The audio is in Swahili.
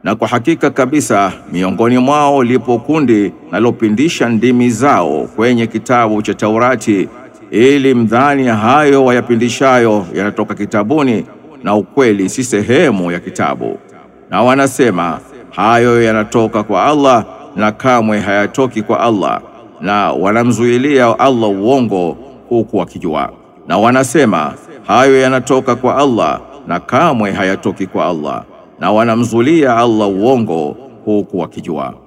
Na kwa hakika kabisa miongoni mwao lipo kundi nalopindisha ndimi zao kwenye kitabu cha Taurati ili mdhani hayo wayapindishayo yanatoka kitabuni na ukweli si sehemu ya kitabu. Na wanasema hayo yanatoka kwa Allah na kamwe hayatoki kwa Allah, na wanamzuilia Allah uongo huku wakijua. Na wanasema hayo yanatoka kwa Allah na kamwe hayatoki kwa Allah, na wanamzulia Allah uongo huku wakijua.